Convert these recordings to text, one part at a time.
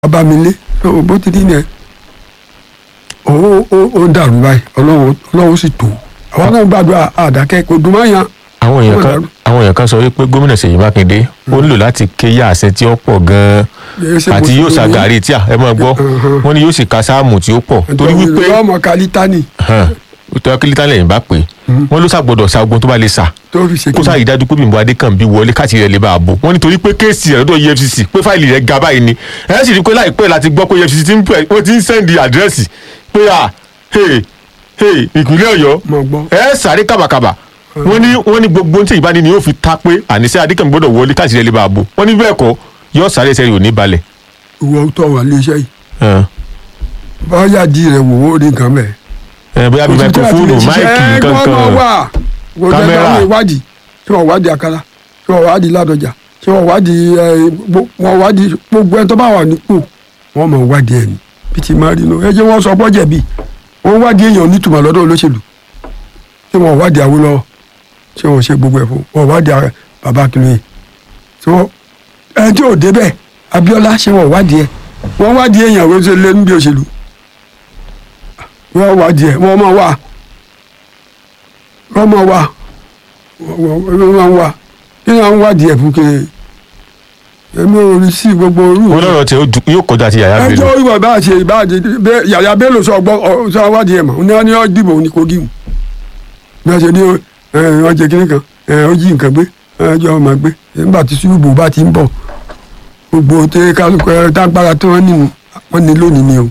abamilé bó ti dín yẹn ó ó ó dàrú báyìí ọlọ́run ọlọ́run sì tó àwọn náà gbàdúrà àdàkẹ́ kò dùn máa yan àwọn èèyàn Ó kan dàrú. àwọn èèyàn kan sọ wípé gómìnà Ṣèyí Mákindé ó nílò láti ké yá àṣẹ tí ó pọ̀ gan-an Ṣé àti mo yóò ti ní- ṣàgàrí tí ẹ máa gbọ́ Mhm. wọ́n ní yóò sì ka sáàmù tí ó pọ̀ torí wípé ọmọ kálítánì tọ́ kílítà lẹ́yìn bá pè wọ́n ló ṣàgbọ́dọ̀ ṣa ogun tó bá lè ṣà tó fi ṣe kó sáà yìí dájú pé Bímbọ́ Adékànbí wọlé káàkiri rẹ̀ lè bá a bò wọ́n nítorí pé kéèsì rẹ̀ lọ́dọ̀ EFCC pé fáìlì rẹ̀ ga báyìí ni ẹ̀ sì rí i pé láìpẹ́ láti gbọ́ pé EFCC ti ń pẹ̀ wọ́n ti ń sẹ́ndì àdírẹ́sì pé à hey hey ìpínlẹ̀ Ọ̀yọ́ mọ̀ gbọ́ ẹ sáré kàbàkàbà wọ́n ní wọ́n ní gbogbo ohun tí ìbáni ni yóò fi ta pé àníṣe Adékànbí gbọ́dọ̀ wọlé káàkiri rẹ̀ lè bá a bò wọ́n ní bẹ́ẹ̀ kọ́ yóò sáré ẹsẹ̀ rẹ̀ ò ní balẹ̀. ìwọ tó wà léṣẹ́ yìí Ẹ̀, báyà di rẹ̀ wò ó rí nǹkan bẹ́ẹ̀. ẹ̀, bóyá bí máikrófóònù máìkì kankan kámẹ́rà. kámẹ́rà ìwádìí tí wọ́n wádìí àkàrà tí wọ́n wádìí ládọjà tí wọ́n wádìí ẹ, gbo- wọ́n wádìí gbogbo ẹni tó bá wà nípò wọ́n mọ̀ wádìí ẹni bí ti máa rí inú ẹ jẹ́ wọ́n sọ bọ́jẹ̀ bí wọ́n wádìí èèyàn nítumọ̀ lọ́dọ̀ olóṣèlú tí wọ́n wádìí Awólọ́wọ̀ tí wọ́n ṣe gbogbo ẹ̀ fún wọ́n wádìí ara- bàbá Akíntóyè tí wọ́n ẹ tí ò débẹ̀ Abíọ́lá ṣé wọ́n wádìí ẹ̀ wọ́n wádìí èèyàn wọ́n ṣe lé níbi òṣèlú wọ́n wádìí ẹ̀ wọ́n máa wà wọ́n máa wà wọ́n máa wà kí ni àwọn wádìí ẹ̀ fún kiri èmi ò rí sí gbogbo orú wọ́n lọ́rọ̀ tí ó ju- yóò kọjá ti yàyà ẹjọ́ Bello ìwà bá ṣe ìbáàdì bẹ́ẹ̀ yàyà Bello sọ gbọ́ ọ- sọ wádìí ẹ̀ mọ̀ ní wọ́n ní wọ́n dìbò ní Kogi mu bí wọ́n ṣe ní ẹ, wọ́n jẹ kínní kan ẹ, ó jí nǹkan gbé ẹjọ́ ọmọ gbé nígbà tí ṣùgbọ́n bá ti ń bọ̀ gbogbo tẹ kálukú ẹ tágbára tí wọ́n nínú wọ́n ní lónìí ni o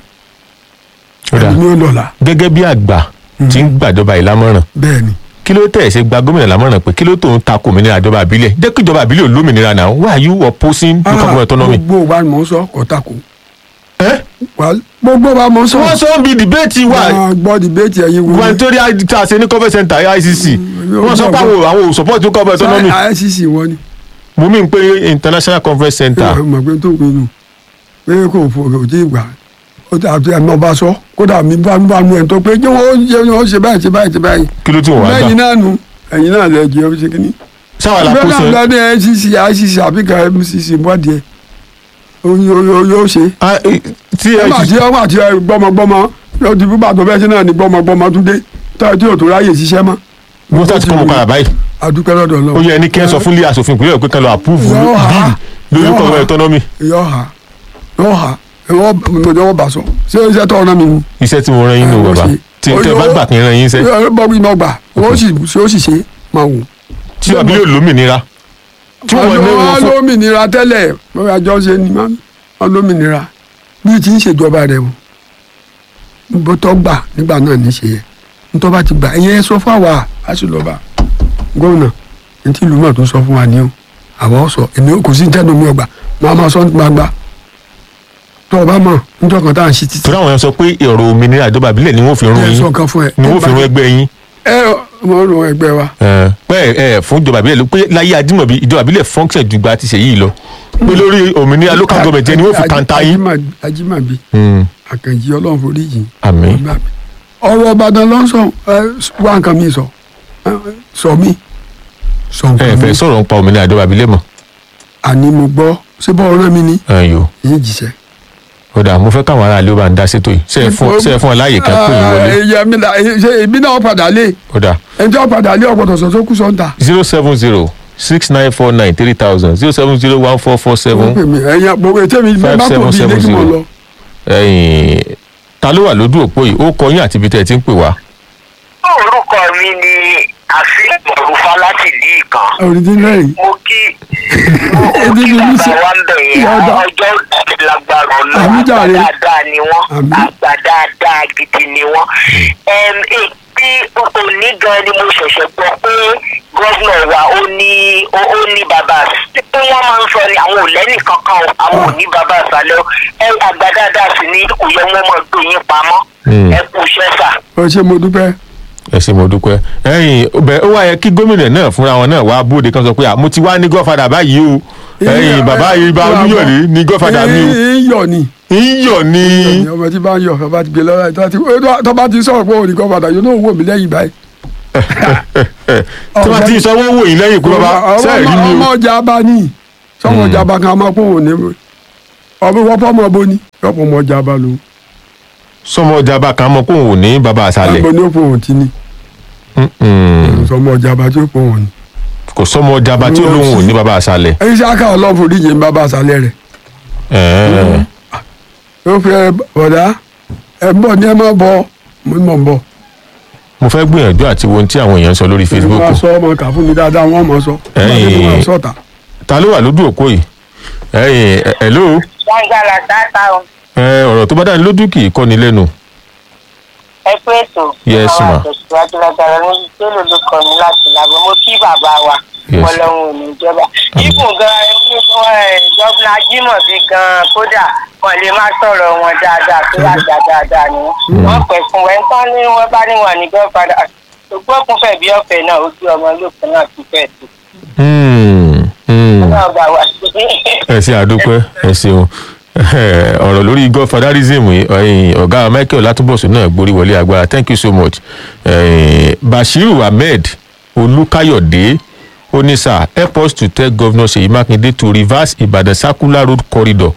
Ó dáa. ẹni ní ó lọ́la gẹ́gẹ́ bí àgbà tí ń gbàjọba ìlámọ̀ràn bẹ́ẹ̀ ni kí ló tẹ̀ ṣe gba gómìnà lámọ̀ràn pé kí ló tó ń ta kò òmìnira ìjọba àbílẹ̀ jẹ́ kí ìjọba àbílẹ̀ olómìnira náà why are you opposing local government autonomy. gbogbo wa ni mò ń sọ kò takò ẹ́ Wà- gbogbo wa mò ń sọ wọ́n sọ ń bi dìbéètì wa Wọ́n gbọ́ dìbéètì ẹ̀yin wo gubernatorial tá a ṣe ní conference center ICC wọ́n sọ pé àwọn àwọn ò support local government autonomy ICC wọ́n ni mo mí pé international conference center ẹ mọ̀ pé tó pinnu pé kò fò kò tí ì gbà ó ti àti ẹ̀mọ́ bá sọ kódà mi bá ń bá nu ẹ̀ tó pé jẹ́ wọ́n jẹ́ wọ́n ṣe báyìí ṣe báyìí ṣe báyìí kí ló tí wọ́n wá lẹ́yìn gbà náà nu ẹ̀yin náà lẹ́ jẹ́ ṣe kíní. sáwọn ìgbẹ́ alákòóso náà lọ́dẹ ICC ICC àbí ká MCC wádìí ẹ̀ yóò ṣe. Ah, eh, tí ẹ ọmọ àti ọmọ àti gbọmọgbọmọ yóò di bíbá tó bẹ́ẹ̀ ṣe náà ní gbọmọgbọmọ tún dé táyà tí yóò tó ráyè ṣiṣẹ́ mọ́. wọ́n sá ti kọ́ mọ́ padà báyìí adúpẹ́ lọ́dọ̀ ó lọ. yẹ ẹni kí ẹ sọ fún ilé asòfin ìpínlẹ̀ pé kán lọ approve Yóò hà. bíìlì lórí Yóò local hà. government autonomy yọ ha yọ ha ẹwọ mọjọ wọn bá sọ ṣé iṣẹ́ tó ọ̀nà mi mu. iṣẹ́ tí mo rán yín nù bàbá tí tẹ bá gbà kí n rán yín sẹ́ bọ́ọ̀bù iná gbà wọ́n sì ṣe ó sì ṣe máa wò. tí àbílẹ̀ olómìnira tí wọ́n ní wọ́n wọn fún lómìnira tẹ́lẹ̀ wọ́n àjọ ṣe ni wọ́n lómìnira bí ti ń ṣèjọba rẹ̀ wọ́n bó tọ́ gbà nígbà náà ní ṣe yẹ nítorí bá ti gbà ẹ̀yẹ sọ fún àwa àṣìlọ́ba gómìnà ní tí ìlú náà tó sọ fún wa ní o àwọn sọ èmi kò sí tẹnu mi ọgbà máa máa sọ ní gbangba tó o bá mọ̀ nítorí kan tá à ń ṣe títí torí àwọn yẹn sọ pé ọ̀rọ̀ òmìnira ìjọba àbílẹ̀ ni wọ́n fi rún ẹ sọ yín kan fún ẹ ni wọ́n fi rún ẹgbẹ́ yín ẹ wọ́n rún ẹgbẹ́ wa pé ẹ fún ìjọba àbílẹ̀ ló pé láyé Adímọ̀bí ìjọba àbílẹ̀ function ju gba ti ṣe yìí lọ pé lórí òmìnira local government yẹn ni wọ́n fi kanta yín. Ajímọ̀- Ajímọ̀bí Hmm, àkànjì ọlọ́run forí yìí àmín ọ̀rọ̀ Ìbàdàn ló ń sọ ẹ wá nǹkan mi sọ ẹ, sọ mi sọ ẹ nǹkan fẹ́ mi sọ̀rọ̀ nípa òmìnira ìjọba àbílẹ̀ mọ́ àní mo gbọ́ ṣé bọ́ ọ̀rọ̀ mi ni ẹ̀yọ́ yìí jìṣẹ́. ó dà mo fẹ́ káwọn aráàlú ó bá ń dá sétò yìí ṣe é fún ṣe é fún ọ láàyè kan pé yín wọlé ẹyẹ mi la ṣe èmi náà padà lé ó dà ẹjọ́ padà lé ọ̀pọ̀tọ̀ sọ̀tọ̀ kú sọ̀ǹtà. zero seven zero six nine four nine three thousand zero seven zero one four four ó seven pè mí ẹ̀yìn gbogbo ètò mi Five bá tó seven bí ilé seven tí mo zero. lọ. ẹ̀yìn ta ló wà lójú òpó yìí ó kọ yín àti ibi tẹ́ ẹ ti ń pè wá. orúkọ mi ni àfihàn òrùfá láti ìdí ìkan òrìdí lẹ́yìn mo kí mo Èdè kí mi ní bàbá sẹ́- wa ń bẹ̀ yẹn Yọ̀ọ̀dà. ọjọ́ ìdílé lágbára ọ̀nà Àmì àgbà jàre. dáadáa ni wọ́n Àmì. àgbà dáadáa gidi ni wọ́n. Ẹm, èpè òní gan ni mo ṣẹ̀ṣẹ̀ gbọ́ pé gọ́vnà wa ó ní ó ó ní bàbá tí wọ́n máa ń sọ ni àwọn ò lẹ́nì kankan o àwọn ò ní bàbá àṣálẹ́ o ẹ àgbà dáadáa sì ni kò yẹ wọ́n máa gbé yín pamọ́ Hmm. ẹ kú iṣẹ́ sà. ó ṣe mo dúpẹ́ ẹ ṣé mo dúpẹ́ ẹ̀yìn ọbẹ̀ ó wá yẹ kí gómìnà náà fúnra wọn náà wá bóde kan sọ pé à mo ti wá ní gọ́fàdà báyìí o ẹ̀yìn bàbá ibà olúyọ̀lé ní gọ́fàdà mi o ìyọ̀ ni ń yọ̀ ní. ọmọ tí bá ń yọ̀ ọba ti gbé lọ́wọ́ tó bá ti- tó bá ti sọ̀rọ̀ pé òun ní kọ́ padà yóò náà wò mí lẹ́yìn báyìí. tí wọ́n ti sọ wọ́n wò yín lẹ́yìn pé bàbá Ọmọ- sẹ́ẹ̀ rí mi ọmọ o. ọjà bá ní sọmọ ọjà bá kan máa pọ̀ òun ní ọmọ wọ́pọ̀ ọmọ bo ni yọ̀pọ̀ ọmọ ọjà bá lò sọmọ ọjà bá kan mọ kóun ò ní bàbá àṣàlẹ̀ àgbo ní òpó òun ti ní Mm-mm. sọmọ ọjà bá tí ó pọ̀ wọn ni. kò sọmọ ọjà bá tí ó lóun ò ní bàbá àṣàlẹ̀. ẹyin ṣe aka ọlọ́run foríjì ń bàbá àṣálẹ̀ rẹ̀ Ẹ̀ẹ́. yóò fi ẹ bọ̀dá ẹ ń bọ̀ ní ẹ má bọ̀ mo ń bọ̀ ń bọ̀. mo fẹ́ gbìyànjú àti wo ohun tí àwọn èèyàn ń sọ lórí Facebook wọ́n sọ ọmọ kà fún mi dáadáa wọ́n mọ̀ sọ. Ẹ̀yin. wọ́n sọ̀tà. ta ló wà lójú òpó yìí ẹ̀yin ẹ̀- hello gbàngàlà sáta o ẹ ọ̀rọ̀ tó bá dáni lójú kì í kọ́ni lẹ́nu ẹ pé ètò Yes, àwọn ma. àtẹ̀síwájú lágbára ní tẹ́lẹ̀ ló kọ́ mi láti làbọ̀ mo kí bàbá wa Yes. ọlọ́run ò ní ìjọba ibùn gan ẹni gọ́vnà Ajímọ̀bí gan kódà wọn lè má sọ̀rọ̀ wọn dáadáa tó àgbà dáadáa ni wọ́n pẹ̀ fún wọn tán ní wọ́n bá ní wọn ní gọ́fàdà ògbókun fẹ̀ bí ọ̀fẹ́ náà ojú ọmọ olókun náà ti fẹ́ tó Hmm, hmm. náà bá wà sí. ẹ ṣe àdúpẹ́ ẹ ṣeun ọ̀rọ̀ lórí godfatherism yìí, ẹ̀yin, ọ̀gá Michael Látúbọ̀sùn náà gborí wọlé agbára thank you so much Eh, Bashiru Ahmed Olúkáyọ̀dé onísà help us to tell governor Ṣèyí Mákindé to reverse Ìbàdàn circular road corridor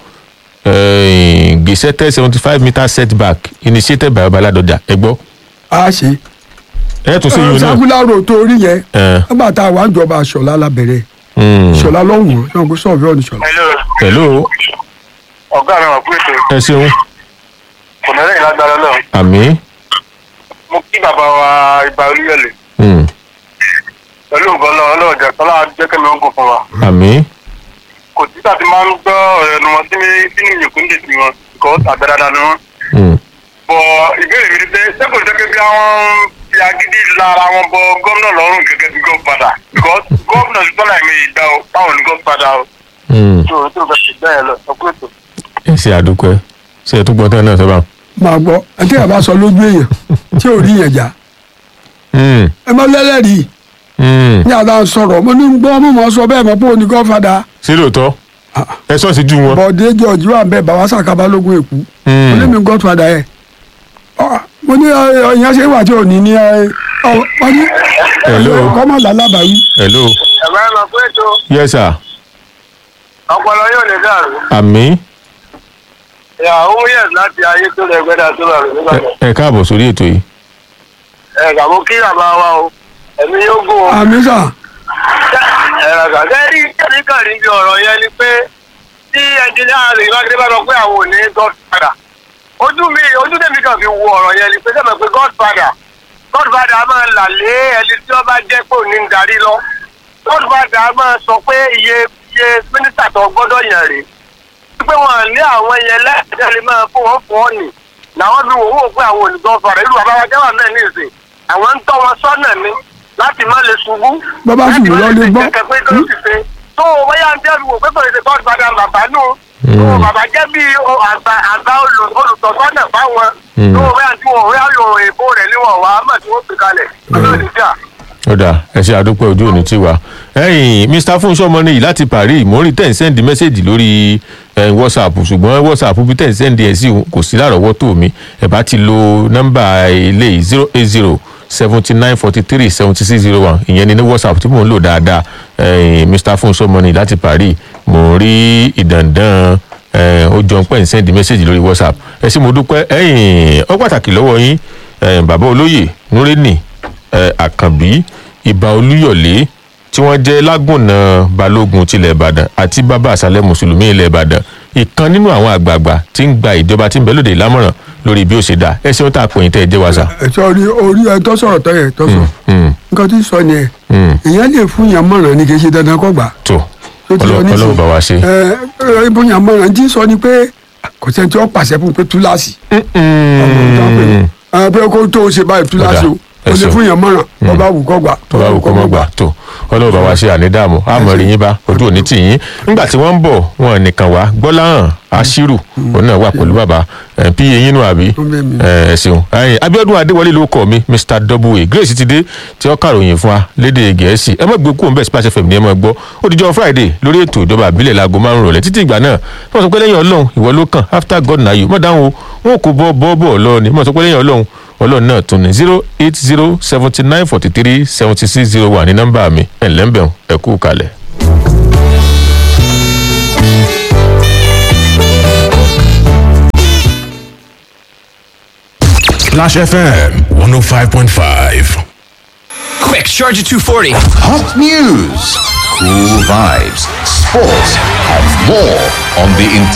eh, gazetted seventy five meter setback initiated by Ọbaládọjà ẹ gbọ́ a ṣe. ẹ tún ṣe yun náà sakula ro tó rí yẹn. Eh, nígbà tá a wà ń jọba aṣọlá lábẹ́rẹ́ hmm. ṣọlá lọ́hùn-ún náà kó sọ̀rọ̀ ọ̀nì ṣọlá. hello hello ọ̀gá mi wà pé ètò ẹ ṣeun kò ní lẹ́yìn lágbára náà àmín mo kí bàbá wa ibà olúyọ̀lẹ̀ Hmm, pẹ̀lú nǹkan náà ọlọ́run jẹ́ kọ́lá jẹ́kẹ́mi ó gùn fún wa àmín kò sí tàbí máa ń gbọ́ ọ̀rọ̀ ẹnu wọn sínú sínú ìyókùn dè sí wọn kò àbẹ̀dáadáa ni wọn. Hmm. bọ̀ ìbéèrè mi ni pé ṣé kò jẹ́ pé bí àwọn fi agídí lára wọn bọ gómìnà lọ́rùn gẹ́gẹ́ bí godfather because gómìnà ti tọ́lá ẹ̀mí ìgbà o báwọn ní godfather o Hmm. tó tó fẹ́ ṣe bẹ́ẹ̀ lọ ọkùnrin ètò. ẹ ṣe àdúpẹ́ ṣe é tún gbọ́ tán náà sọ́ba. máa gbọ́ ẹtí ẹ̀ bá sọ lójú èèyàn tí ò rí yẹn jà Hmm, ẹ má lẹ́lẹ́rìí hmm. ní àdá sọ̀rọ̀ mo ní gbọ́ mo mọ̀ sọ bẹ́ẹ̀ mọ̀ pé òní gọ́fàdà ṣé lóòótọ́ Ah. ẹ sọ́ọ̀sì ju wọn. bọ̀dé jọ̀jú wà bẹ́ẹ̀ bàbá sàkábà lógún èkú Hmm. mo ní mi gọ́fàdà yẹ mo ní ìyẹn ṣe wà tí ò ní ní ẹ ọ wọ́n ní Hello. kọ́mọ̀ lálábàáyí hello ẹ̀rọ ẹ̀ lọ pé ètò yes sir ọpọlọ yóò ní dàrú. àmín ìyàwó yẹn láti ayé tó lẹ gbẹdà tó lọ rẹ nígbà Ẹ- ẹ káàbọ̀ sórí ètò yìí. ẹ gàmú kí bàbá wa o ẹ̀mí yóò gùn o. àmì sà ẹ̀rọ gàgẹ́rì kẹ́ríkà níbi ọ̀rọ̀ yẹn ni pé tí ẹnjìnìá rẹ̀ ìwádìí bá sọ pé àwọn ò ní godfather ojú mi ojú tèmi kan fi wo ọ̀rọ̀ yẹn ni pé sẹ́mi pé godfather godfather a máa là lé ẹni tí wọ́n bá jẹ́ pé òní ń darí lọ godfather a máa sọ pé iye iye mínísítà tó gbọ́dọ̀ yàn rèé pé wọn ní àwọn yẹn lẹ́ẹ̀dẹ́ lè máa fún wọn fún ọ nì làwọn fi wò wò pé àwọn olùdó fara ìlú bàbá wa jẹ́wà náà ní ìsìn àwọn ń tọ́ wọn sọ́nà ni láti má lè ṣubú. Bàbá sì wò lọ lè gbọ́. láti má lè ṣe kẹ̀kẹ́ pé kí ló ti ṣe. tó o bá yà ń tẹ́lu wò pé kò lè ṣe god father bàbá nù. tó o bàbá jẹ́ bí o àgbà àgbà olù- olùtọ́sọ́nà fáwọn. Mm. tó o bá yà ń tí wọn ò rí àlò èbó rẹ̀ níwọ̀n wá mọ̀ tí wọ́n fi kalẹ̀. ọlọ́run ìjà. ó dà ẹ ṣe àdúpẹ́ ojú òní tí wà. ẹ̀yin mr fúnṣọ́ ọmọ nìyí láti paris mo ń rí tẹ̀ ń sẹ́ndì mẹ́sẹ̀gì lórí ẹ̀, whatsapp ṣùgbọ́n whatsapp bí tẹ̀ ń sẹ́ndì ẹ̀ sí kò sí lárọ̀ọ́wọ́tò mi ẹ̀ bá ti lo nọ́mbà ilé zero eight zero seventy nine forty three seventy six zero one ìyẹn ni ní whatsapp tí mò ń lò dáadáa ẹ̀yin mr fúnṣọ́ ọmọ nìyí láti paris mo ń rí ìdàndàn ẹ̀, ó jọ pé ń sẹ́ndì mẹ́sẹ̀gì lórí whatsapp ẹ ṣé mo dúpẹ́ ẹ̀yin ó pàtàkì lọ́wọ́ yín ẹ̀, bàbá olóyè nureni ẹ, àkànbí ìbà olúyọ̀lé tí wọ́n jẹ́ lágùnà balógun tilẹ̀ ìbàdàn àti bàbá àṣálẹ̀ mùsùlùmí ilẹ̀ ìbàdàn ìkan nínú àwọn àgbààgbà tí ń gba ìjọba tí ń bẹ lóde ìlámọ̀ràn lórí bí ó ṣe dá ẹ ṣeun tá a pè yín tẹ́ ẹ jẹ́ wàṣà. ẹ̀tọ́ orí orí ẹ̀ tó sọ̀rọ̀ tó yẹ tó sọ nǹkan tí ń sọ ni ẹ̀ Mm. ìyẹn lè fún yàn mọ̀ràn ni kì í ṣe dandan kó gbà tó tó ti lọ Ọlọ́run Ọlọ́run bá wa ṣe. ẹ ẹ fún yàn mọ̀ràn tí ń sọ ni pé kò sẹ́ni tí wọ́n pàṣẹ fún pé túláàsì ọmọ tó ń pè ní ẹ pé kó tó o ṣe báyìí túláàsì o Ó dà, ẹ o lè ṣeun. fún yàn mọ̀ràn tó bá wù kó gbà tó bá wù kó mọ́ gbà tó ọlọ́run bá wa ṣe ànídààmú àmọ́ rí yín bá ojú òní tì yín nígbà tí wọ́n ń bọ̀ wọn nìkan wá gbọ́láhàn aṣírù òun náà wà pẹ̀lú bàbá ẹ̀ pí eyín nù àbí Ó bẹ̀ mí. ẹ̀ ẹ̀ ṣeun ẹ̀yìn Abíọ́dún Adéwọlé ló kọ mi Mr Double Grace ti dé tí ó kàròyìn fún wa lédè Gẹ̀ẹ́sì ẹ má gbé kúrò ń bẹ̀ Splash FM ní ẹ má gbọ́ ó dijọ́ Friday lórí ètò ìjọba àbílẹ̀ láago márùn rọ̀lẹ́ títí ìgbà náà wọ́n sọ pé lẹ́yìn Ọlọ́run ìwọ ló kàn after God na you mọ̀ dáhùn o wọn kò bọ́ bọ́ bọ́ lọ ni wọ́n sọ pé lẹ́yìn Ọlọ́run ọlọ́run náà tún ní zero eight zero seventy nine forty three seventy six zero one ní nọ́mbà mi ẹ̀ lẹ́ńbẹ̀ẹ́ ẹ̀kú kalẹ̀. Splash FM 105.5. Quick, charge at 240. Hot news, cool vibes, sports, and more on the